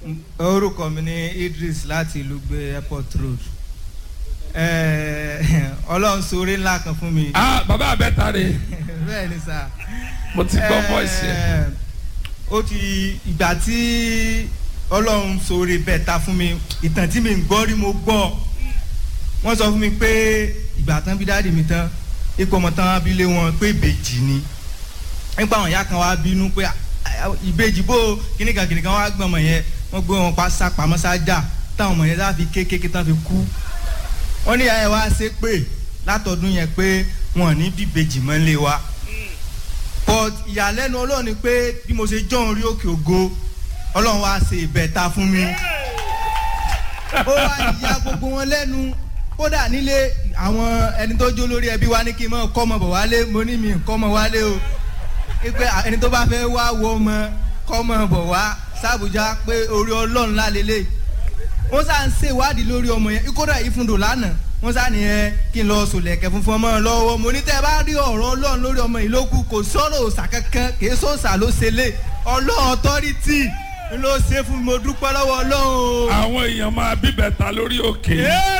orúkọ mi ní Idris láti ìlú gbé airport road ọlọ́run sóore ńlá kan fún mi. ah bàbá abẹ́ta rè bẹ́ẹ̀ ni sà. mo ti gbọ́ voice yẹn. ó ti ìgbà tí ọlọ́run sóore bẹ́ẹ̀ ta fún mi ìtàn tí mi ń gbọ́ rí mo gbọ́ wọ́n sọ fún mi pé ìgbà tán bí dáàdì mi tán ipò ọmọ tán wá bí lé wọn pé ìbejì ni nípa àwọn ìyá kan wá bínú pé ìbejì bó kíníkan kíníkan wá gbọ́n ọmọ yẹn wọ́n gbé wọn pa sápamọ́ sájà táwọn ọmọ yẹn sá fi kékeré tán fi kú wọ́n ní ìyá yẹn wá ṣe pé látọdún yẹn pé wọn ò ní bíbejì mọ́ lé wa but ìyàlẹ́nu ọlọ́run ni pé bí mo ṣe jọ́ orí òkè ògo ọlọ́run wá ṣe ìbẹ̀ta fún mi ó wá ìyá gbogbo wọn lẹ́nu kódà nílé àwọn ẹni tó jó lórí ẹbí wa ní kí n mọ kọ́ ọmọ bọ̀ wálé mo ní mi kọ́ ọmọ wálé o pé ẹni tó bá fẹ́ wá wo ọmọ kọ́ ọmọ bọ̀ wá sàbújá pé orí ọlọ́run lálélẹ̀ wọ́n sá ń ṣèwádìí lórí ọmọ yẹn kódà ìfúndò lánàá wọ́n sá nìyẹn kí n lọ sòlẹ̀kẹ̀ funfun ọmọ lọ́wọ́ mo ní tẹ́ bá rí ọ̀rọ̀ ọlọ́run lórí ọmọ yìí ló kù kò sọ̀rọ̀ òòsà kankan kì í sọ̀sà ló ṣe lé ọlọ́run ọtọ́rìtì ló ṣe fún mi mo dúpẹ́ lọ́wọ́ ọlọ́run. àwọn èèyàn máa bíbẹ̀ ta lórí òkè. Hey!